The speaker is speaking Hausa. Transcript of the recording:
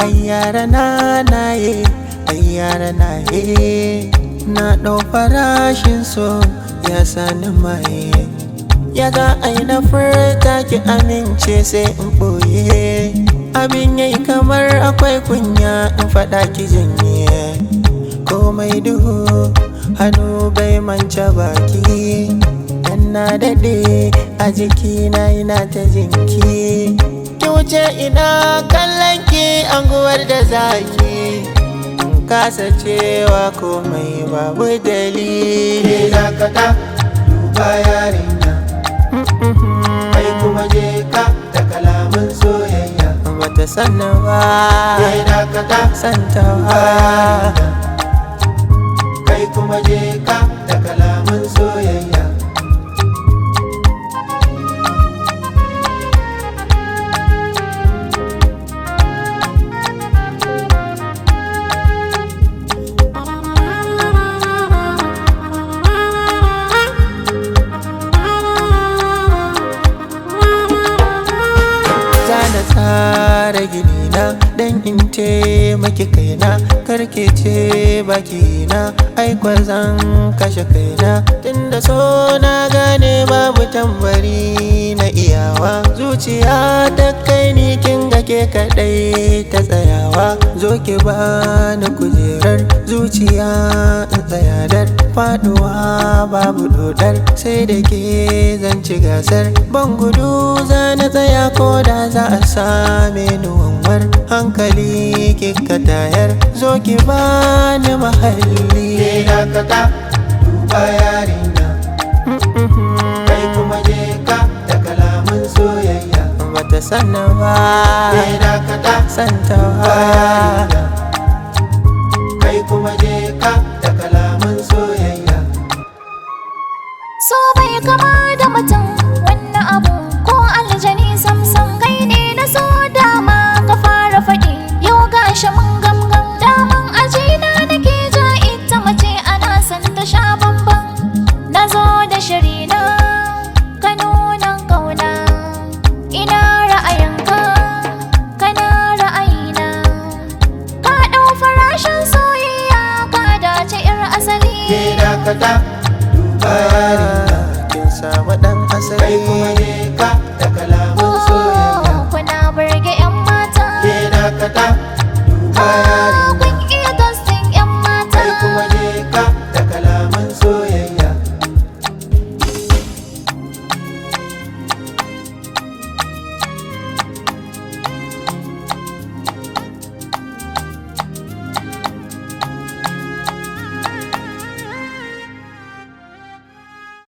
ayyara na naye ayyara na ye na ɗau farashin so ya sani maye ya ga aina furta ki amince sai in ɓoye abin yayi kamar akwai kunya in faɗa ki janye komai duhu hannu bai manta baki dan na daɗe a jikina ina ta jinki ki wuce ina kallon ki anguwar da zaki in kasa cewa komai babu dalili dakata duba yarinya kai kuma je ka da kalaman soyayya bata sanna ba Kai dakata santa ba kai kuma je ka da kalaman soyayya Zana tsara gini na dan in taimaki kaina karke ce baki na aikwa zan kashe kaina tunda so na gane babu tambari na iyawa zuciya ta kai ni kin ga ke kadai ta tsayawa zo ki bani kujerar zuciya in tsaya dar faduwa babu dodar sai da ke zan ci gasar ban gudu za na tsaya ko da za a same ni wanwar hankali kika tayar zo ki bani mahalli Kai dakata duba yarinya kai kuma je ka da kalaman soyayya bata sanna ba Kai dakata santa duba ba yarinya kai kuma je ka da kalaman soyayya So bai kama da mutum wannan abu ko aljani samsam kai ne na so dama ka fara faɗi yau gashi mun gamgam daman ajina nake ja ita mace ana san ta sha bamban na zo da shiri na ka nuna kauna ina ra'ayinka kana ra'ayina ka ɗau farashin soyayya ka dace 'yar asali Kai dakata duba yarinya kin samu dan kai asali kuma je ka da kalaman soyayya kuna burge 'yan mata Kai dakata duba yarinya kun iya gastin 'yan mata kai kuma je ka da kalaman soyayya